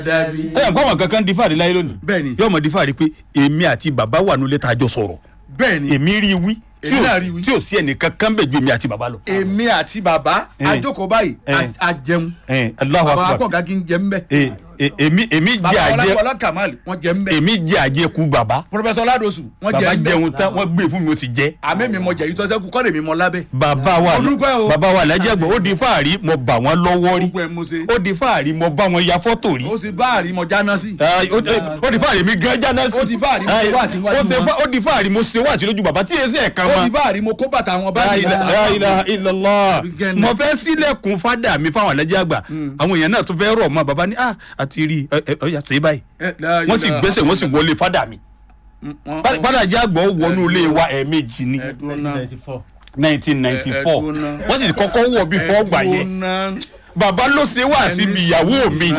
dàbí. ẹ yàn kó àwọn kankan di fàárí láyé lónìí Bẹ́ẹ̀ni. yóò mọ di fàárí pé èmi àti bàbá wà nílé tá a jọ sọ̀rọ̀ bẹ́ẹ̀ ni èmi rí i wí tí Èmi ò- náà rí i wí. tí ò sí ẹnìkan kan bẹ̀ ju èmi àti bàbá lọ. èmi àti bàbá Eh. àjókòó báyìí Eh. a- a jẹun ẹ Allahu bàbá Akbar akọ̀gá kí n jẹ ń bẹ́ ẹ ẹ- èmi èmi jẹ bàbá àjẹ ọlákọ̀ọ́lá kamal wọ́n jẹ ń bẹ́ èmi jẹ àjẹkù bàbá pọfẹsọ ládòsù wọ́n jẹ bàbá ń bẹ́ jẹun tán wọ́n gbé fún mi ó ti jẹ. àmì mi mọ jẹ̀yìn tọ́sẹ́kù kọ́ lèmi mọ lábẹ́ bàbá wa Mo dúpẹ́ o. bàbá wa làjẹgbọn ó di fàárí mo bà wọn lọ́wọ́ rí gbogbo ẹ̀ mo ṣe ó di fàárí mo bá wọn ya fọ́tò rí ó sì bá àrímọ jáná sí Ay, ó ó di fàárí mi gan jáná sí Ó di fáàrí mo Ay, ṣe wáàsí níwájú ó ṣe wọn. fá- ó di fàárí mo ṣe wá àti lójú bàbá tí èsì ẹ̀ka ó ma ti bá àrímọ kó bàtà wọn La báyìí ila- la ilaha illallah Weekend. mo fẹ́ sílẹ̀kùn fádà mi fáwọn àlẹ́jẹ́ àgbà àwọn èèyàn náà tún fẹ́ rọ̀ mọ́ bàbá ní ah àti rí ẹ ẹ ọ̀yà ṣe báyìí wọ́n sì gbẹ́sẹ̀ wọ́n sì wọlé fádà mi fádà jẹ́ àgbọ̀ wọnú ilé wa ẹ̀ẹ̀mejì ní nineteen ninety four Ẹ- ẹ dúró ná. wọ́n sì kọ́kọ́ wọ̀ bí fọ́ gbà yẹn bàbá ló ṣe wá síbi ìyàwó mi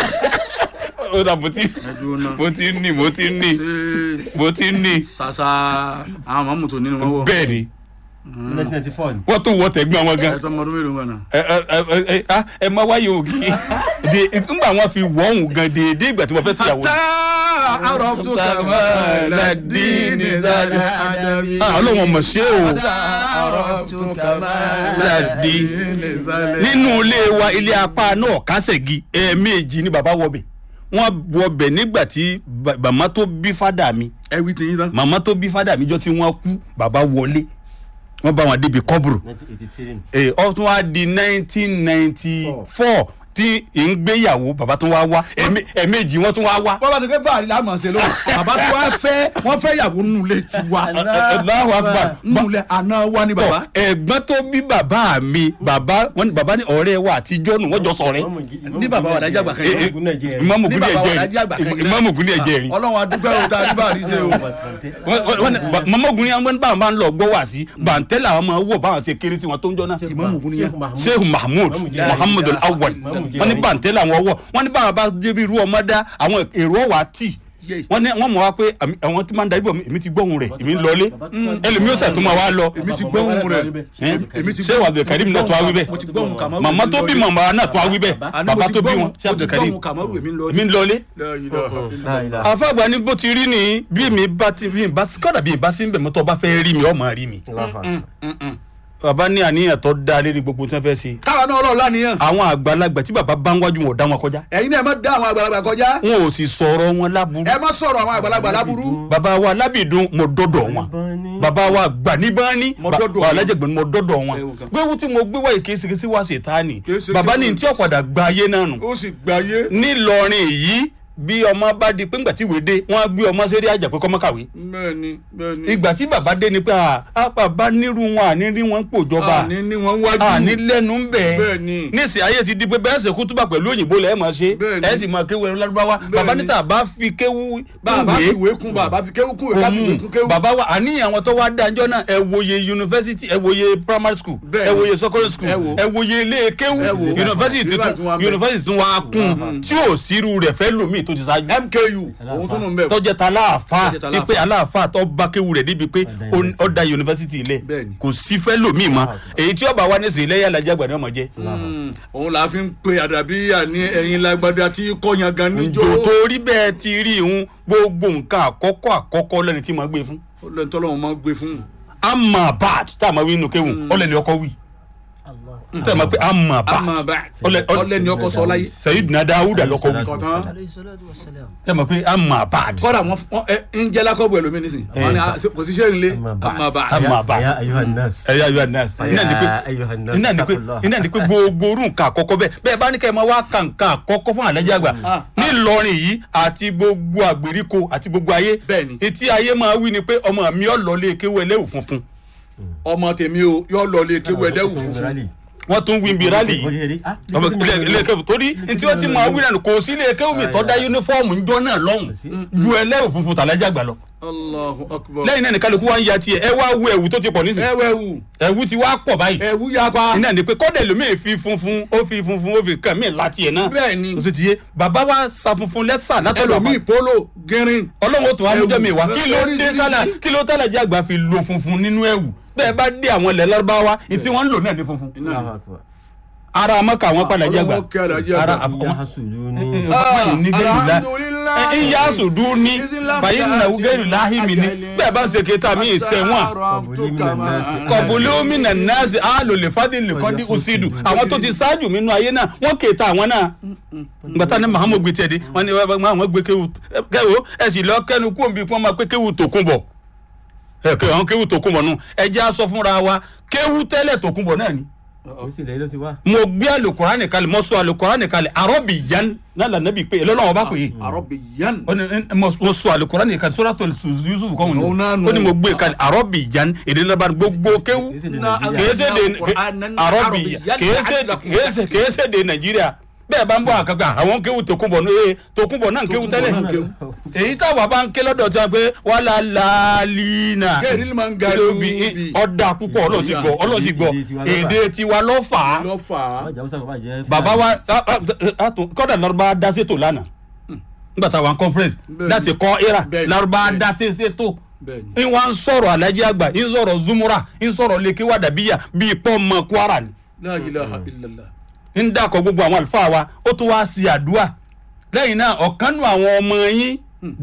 ó dà mo ti dúró ná. mo ti ní mo ti ní mo ti ní sasa àwọn mọ̀mú tó nínú wọn wọ bẹ́ẹ̀ ni nineteen ninety four ni. wọ́n tún wọ́ tẹ̀gbọ́n wọn gan ẹ tó ọmọdún mélòó gan náà. ẹ ẹ ẹ ẹ ah, ẹ má wáyé ògì de ńgbà wọn fi wọ́ òun gan déédéé ìgbà tí mo fẹ́ síyàwó tá àrò tó kà máa ládìní zálẹ̀ àdàbí. Ah, ọlọ́run ọmọ ṣé o àrò tó kà máa ládìní zálẹ̀. nínú ilé wa ilé apá náà kásẹ̀gì ẹ̀ẹ̀mejì ni bàbá wọbẹ̀ wọ́n wọbẹ̀ nígbà tí ba- màmá tó bí fádà mi ẹ wí tiyín tán. màmá tó bí fádà mi jọ tí wọ́n kú bàbá wọlé wọ́n bá wọn débi kọ́bùrù nineteen eighty three ni. ẹ ọ tún wá di nineteen ninety four tí ń gbéyàwó bàbá tún wá wá ẹ̀mí- ẹ̀ẹ̀mejì wọ́n tún wá wá. bọ́lá ti fẹ́ fàárí láàmú ṣe lóhùn bàbá tó wá fẹ́ wọ́n fẹ́ yàwó nínú ilé tiwa Allahu Akbar. nínú ilé àná wa ni bàbá. ẹ̀gbọ́n tó bí bàbá mi bàbá wọn ni bàbá ní ọ̀rẹ́ wa àtijọ́ nù wọ́n jọ sọ̀rẹ́. ní bàbá wa dájà gbà kan Eh, eh, yìí. ìmáàmù ní gúnlẹ̀ bàbá wa ẹ̀jẹ̀ dájà gbà kan yìí. ìmáàmù gúnlẹ̀ ẹ̀jẹ̀ rí. ọlọ́run adúgbò o tá a ní fàárí ṣe o. Wọ́n- wọ́n- wọ́n ní ba- màmá ogun ni àwọn bá máa ń lọ gbọ́ wá sí bàǹtẹ́ làwọn máa wọ̀ báwọn ṣe kéré tí wọ́n tó ń jọ náà. Ìmáàmù Ògún nìyẹn. sheikh mahmood muhammad al-awwal wọ́n ní bàǹtẹ́ làwọn wọ̀ wọ́n ní báwọn bá débi irú ọmọ dá àwọn èrò wà tì Yé. wọ́n ní wọ́n mọ̀ wá pé àmì- àwọn tí máa ń darí bọ̀ èmi ti gbóhùn rẹ̀ èmi ń lọlé ẹlòmí ó sẹ̀ tó máa wá lọ. èmi ti gbóhùn rẹ̀ Eh? èmi ti ṣé gbóhùn- Abdul Karim náà tó wá wí bẹ́ẹ̀ mo ti gbóhùn Kamaru màmá èmi tó bí lọlé. màmá náà tó wá wí bẹ́ẹ̀ Àní bàbá mo ti tó bí gbóhùn- wọn ṣé Abdul mo ti Karim gbóhùn Kamaru èmi ń lọ. èmi ń lọlé. La ilaha. àfàgbà ní bó ti rí ni bí mi bá ti bí mi bá kọ́dà bí mi bá sí ń bẹ̀ mọ́tò bá fẹ́ rí mi ọ̀ máa rí mi. bàbá ní àníyàn tó dá lérí gbogbo tí wọ́n fẹ́ ṣe. káwa náà ọlọ́ọ̀lá nìyẹn. àwọn àgbàlagbà tí bàbá bá ń wájú wọn ò dá wọn kọjá. ẹ̀yin náà ẹ má dá àwọn àgbàlagbà kọjá. wọn ò sì sọ̀rọ̀ wọn láburú. ẹ má sọ̀rọ̀ àwọn àgbàlagbà láburú. bàbá wa lábìdún mo dọ́dọ̀ wọn bàbá wa gbàníbání Mo dọ́dọ̀ wọn. alájẹgbẹ̀ni mo dọ́dọ̀ wọn Ẹ wò kan. gbéwú tí mo gbé wáyé kìí ṣe wá ṣètánì Kìí ṣe bàbá kí- ní tí ọ̀padà gba ayé náà nù ó sì gbáyé. nílọrin yìí bí ọmọ bá di pé ńgbà tí ìwé dé wọn á gbé ọmọ sórí àjà pé kọ́mọ kàwé bẹ́ẹ̀ni bẹ́ẹ̀ni. ìgbà tí bàbá dé ni pé à á bàbá nírú wọn àní rí wọn ń pòjọba àní ni wọ́n wájú. àní lẹ́nu ń bẹ̀ Bẹ́ẹ̀ni. nísìnyí ayé ti di pé bẹ́ẹ̀ ṣe kútúbà pẹ̀lú òyìnbó lẹ́ẹ̀ máa ṣe Bẹ́ẹ̀ni. ẹ̀ sì máa kéwu ẹ̀rọ lárúbáwá bàbá Bẹ́ẹ̀ni. níta bá fi kéwu bàbá ìwé fi ìwé kún bàbá fi kéwú kún ìwé ká fi ìwé kún kéwú. bàbá wa àníyàn àwọn tó wá dájọ́ náà ẹ wòye yunifásitì ẹ wòye primary school Bẹ́ẹ̀ni. ẹ wòye secondary school Ẹ wò. ẹ wòye ilé kéwú Ẹ wò. yunifásitì Bíbá tún tún wá bẹ̀. yunifásitì tún wá kún tí ò sírú rẹ̀ fẹ́ lòmíì tó ti ṣáájú mku òun tún nù ń bẹ̀. tọ́jẹ́ ta aláàfáà Tọ́jẹ́ ta ní pé aláàfáà tó bá kéwú rẹ̀ débi pé ó- ó da yunifásitì ilẹ̀ Bẹ́ẹ̀ni. kò sí fẹ́ lòmíì mọ́ èyí tí ọba wa ní sèé lẹ́yìn alájà àgbà ni ọmọ jẹ́ Mm, òun là á fi ń pe àdàbí àní ẹ̀yin lágbádá tí kọ́yan gan níjó. njò torí bẹ́ẹ̀ ti rí ìhun gbogbo nǹkan àkọ́kọ́ àkọ́kọ́ lẹ́ni tí mo gbé fún ó lẹ́ni tọ́lọ́run máa ń gbé fún un. amabad tá a máa wí inú kéwù ọlẹ́ni ọkọ wí tá a máa pé amabad amaba Ọlẹ- ọlẹ- ọlẹ́ni ọkọ sọ láyé. sayidina dawuda lọkọ wí kọ̀tán tá a máa pé amabad kọ́dà wọn wọn ẹ ń jẹ́ lákọ̀bù ẹlòmíì nísìn wọn ni a- kò sí sẹ́yìn lé amaba. Amma ba'd. ya ayuhan nas. ẹ̀yà yóò nas iná ni pé Ya ayyuhan nas, iná ni pé taqullah. iná ni pé gbogbo orú nǹkan àkọ́kọ́ bẹ́ẹ̀ bẹ́ẹ̀ bá ní kẹ́ ẹ máa wá ka nǹkan àkọ́kọ́ fún àlẹ́jà àgbà Ah, nílọrin yìí àti gbogbo àgbèríko àti gbogbo ayé Bẹ́ẹ̀ni. etí ayé máa wí ni pé ọmọ mi ọ̀ lọ lé kéwú ẹlẹ́wù funfun ọmọ tèmi o yọ lọ lé kéwú ẹdẹ́wù funfun. wọ́n tún wí bí rálì yìí ọmọ ilé ilé kéwù torí ntí wọ́n ti máa wí náà kò sí ilé kéwù mi tọ́ da yunifọ́ọ̀mù ńjọ́ náà lọ́hùn ju ẹlẹ́wù funfun tàlẹ́jà àgbà lọ Allahu akbar. lẹ́yìn náà ní kálukú wa ń ya tiẹ̀ ẹ wá wo ẹ̀wù tó ti pọ̀ nísìnyí ẹwẹ́ wù ẹ̀wù ti wá pọ̀ báyìí ẹ̀wù yapa. iná ni pé kọ́dẹ̀ lómi fi funfun ó fi funfun ó fi kàn mí láti ẹ̀ náà Bẹ́ẹ̀ni. o ti ti yé bàbá wa sa funfun lẹ́sà látọ̀dọ̀ ẹlòmíì polo gírin. ọlọ́run ó tún wá mújọ́ mi wá Ẹ̀wù. kí ló dé Oríṣiríṣi. tálà kí ló tálà jẹ́ àgbà fi lo funfun nínú ẹ̀wù bẹ́ẹ̀ bá dé àwọn ilẹ̀ lárúbáwá ní tí wọ́n ń lò náà ní funfun Iná ni. ara mọ́kà wọn padà jẹ́ gbà Ọlọ́run kẹ́ Alhaji ara àgbà. àfọwọ́n yahasuduni báyìí ní gẹ́rù la Alhamdulillah. ń yá sùdú ní báyìí nà ó gẹ́rù láhì mi ní bẹ́ẹ̀ bá ṣe kéta mi ìṣẹ̀wọ̀n kọ̀bùlómi nà nàásì àlòlè fàdílì kọ́dí òsìdù àwọn tó ti ṣáájú mi nínú ayé náà wọ́n kéta àwọn náà gbàtà ní mahamu gbé tiẹ̀ dé wọ́n ní wọ́n gbé kéwù kéwù ẹ̀ sì lọ kẹ́nu kú òǹbí kí wọ́n máa pé kéwù tó kún bọ̀ ẹ̀ kéwù àwọn kéwù tó kún bọ̀ nù ẹ jẹ́ aṣọ fúnra wa kéwù tẹ́lẹ̀ tó kún bọ̀ náà ni o sì lẹ́yìn ló ti wá. mo gbé alukurani kalẹ̀ mo sọ alukurani kalẹ̀ arọ́bì yan náà lànà bí pé ẹlọ́lọ́wọ́ bá pè é Arabiyan. ó ní ní- mo mo sọ alukurani kalẹ̀ sọ́dọ̀ tó yusuf kọ́ Òun náà wọn nù. ó ní mo gbé kalẹ̀ arọ́bì yan èdè laban gbogbo kéwù Kìí ṣe de Na- Nàìjíríà. kèése de Qur'anan arọ́bì Arabiyyan kèése la'allakum kèése kèése de nàìjíríà bẹ́ẹ̀ bá ń bọ̀ àkàkà àwọn kéwù tó kún bọ̀ ní ee tó kún bọ̀ náà kéwù kún bọ̀ tẹ́lẹ̀ náà kéwù. èyí táwa bá ń ké lọ́dọ̀ tí wọ́n pé wàhálà láàlínà Kéèrè ni máa ń ga lóbi lóbi. ọ̀dà púpọ̀ ọlọ́run sì gbọ́ ọlọ́run sì gbọ́ èdè tiwa lọ́fà á lọ fà á. Bàbá Jàwúsà bàbá jẹ́ bàbá wa a- a- a tún kọ́dà lọ́rùbá dá sétò lánàá nígbà tá a wà ní conference Bẹ́ẹ̀ni. láti kọ́ era Bẹ́ẹ̀ni, lọ́rùbá bẹ́ẹ̀ni. dá té sétò Bẹ́ẹ̀ni. ń wá ń sọ̀rọ̀ alájí àgbà ń sọ̀rọ̀ zumura ń sọ̀rọ̀ lèkè wàdàbíyà bíi pọ́ọ̀mọ kwara ni La ilaha illallah. ń dàkọ̀ gbogbo àwọn àlùfáà wa ó tún wá sí àdúrà lẹ́yìn náà ọ̀kan nù àwọn ọmọ yín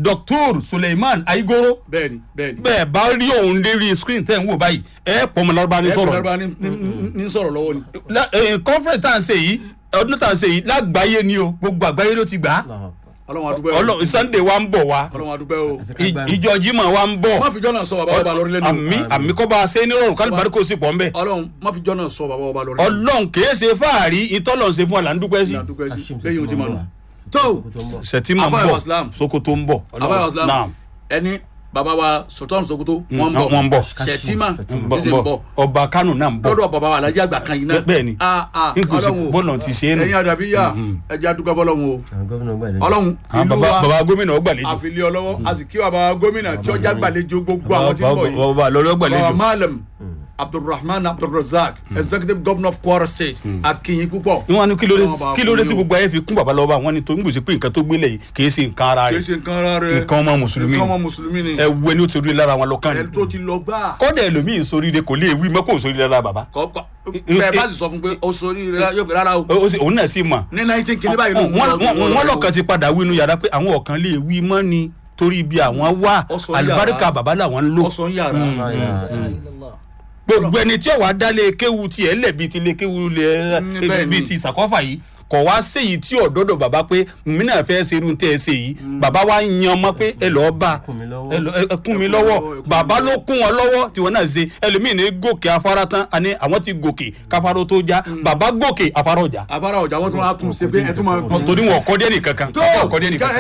Dr. Suleiman Aigoro Bẹ́ẹ̀ni bẹ́ẹ̀ni. bẹ́ẹ̀ bá rí òun lérí screen tẹ́ ń wò báyìí ẹ̀ pọ̀mọ lọ́rùbá ní ẹ sọ̀rọ̀ kò lárúbá ní ní- ní sọ̀rọ̀ lọ́wọ́ ni. La- eh, conference tá à ń ṣe yìí ọdún tá à ń ṣe yìí lágbàáyé ni o gbogbo àgbáyé ló ti gbà á Ọlọ́run adúgbò ẹ̀. Ọlọ́run Sunday wa ń bọ̀ wá Ọlọ́run adúgbò ẹ̀ o. I- ìjọ Jímọ̀ wa ń bọ̀ má fi jọ́nà sọ bàbá ọba lórí lẹ́nu. àmì àmì kọ́ bá a ṣe nírọ̀rùn kálíbárí kò sí pọ̀ ńbẹ Ọlọ́run má fi jọ́nà sọ bàbá ọba lórí lẹ́nu. Ọlọ́run kìí ṣe fáàrí ìtọ́lọ̀ ń ṣe fún wa là ń dúpẹ́ sí Ọlọ́run adúgbò ẹ̀ sí Hashim lẹ́yìn ojú ma nù. Sokoto tó sẹ̀tìmọ̀ ń Afáyọ̀ bọ̀ Islam. Sokoto ń bọ̀ àbáyọ islam Naam. ẹni bàbá wa sultan sokoto wọn wọ́n ń ń bọ̀. bọ̀ sẹtima ń bọ̀ ṣe ń ń bọ̀ bọ̀ ọba Kánò náà ń bọ̀ lọ́dọ̀ bàbá wa alájà àgbà kan yìí náà bẹ́ẹ̀ ni a a n kò sí Ọlọ́run o bọ́ọ̀lù ti ṣe é nù ẹ̀yin àdàbíyà ẹjẹ adúgbò fọ́lọ́run o àwọn gómìnà gbàdé. Ọlọ́run àwọn ìlú baba wa baba gómìnà ó gbàlejò àfilẹ ọlọ́wọ́ a sì kí bàbá gómìnà kí ọjà gbàlejò gbogbo àwọn tí ń bọ̀ yìí baba lọ́lọ́ bàbá gbàlejò malam abdulrahman abdulrazak executive governor of kwara state akinyin púpọ̀ wọn ní kí ló dé Ọlọ́run bá kí ló dé fún tí yín o. gbogbo ayé fi kún baba lọ́wọ́ àwọn ni tó ń gbèsè pé nǹkan tó gbélé yìí kì í ṣe nǹkan ara kì í rẹ̀ ṣe nǹkan ara rẹ̀ nǹkan ọmọ mùsùlùmí nǹkan ni. ọmọ mùsùlùmí ni ẹ wo ẹni ó ti rí lára wọn lọ́kàn ẹni ni tó ti lọ gbà kọ́dà ẹlòmíì sóríire kò lè wí mọ́kò sóríire lára bàbá kọ́kọ́ bẹ́ẹ̀ bá sì sọ fún pé o sori rẹ yóò fi rárá o Ó- ó sì- òun náà sì mọ̀ ní nineteen kìíní báyìí ló wọ́n wọ́n- wọ́n lọ́kàn ti padà wí inú yàrá pé àwọn ọ̀kan lè wí mọ́ ni torí ibi àwọn wà Ó sọ yàrá. àlùbáríkà bàbá làwọn ń lò ọsàn yàrá gbogbo ẹni tí ọ̀wá dálé kéwu tiẹ̀ lẹ̀bi ti lé kéwu lẹ̀ Mm, bẹ́ẹ̀ ni. bíi ti ìsàkọ́fà yìí kọ̀ wá séyìí tí ọ̀dọ́dọ̀ bàbá pé mí náà fẹ́ ṣerú tẹ́ ẹ ṣe yìí bàbá wa ń yan ọmọ pé ẹ lọ́ọ́ bá Kún mi lọ́wọ́. ẹ lọ- ẹ- ẹ kún mi Ẹ kún lọ́wọ́ mi lọ́wọ́, ẹ kún bàbá mi ló kún wọn lọ́wọ́ tí wọn náà ṣe ẹlòmíì ní gòkè afárá tán àní àwọn ti gòkè káfáró tó já bàbá gòkè afárá ọjà afárá ọjà wọn tún wá tún ṣe pé ẹ tún máa torí wọn kọ́ dé nìkankan tó bàbá ò kọ́ dé nìkankan.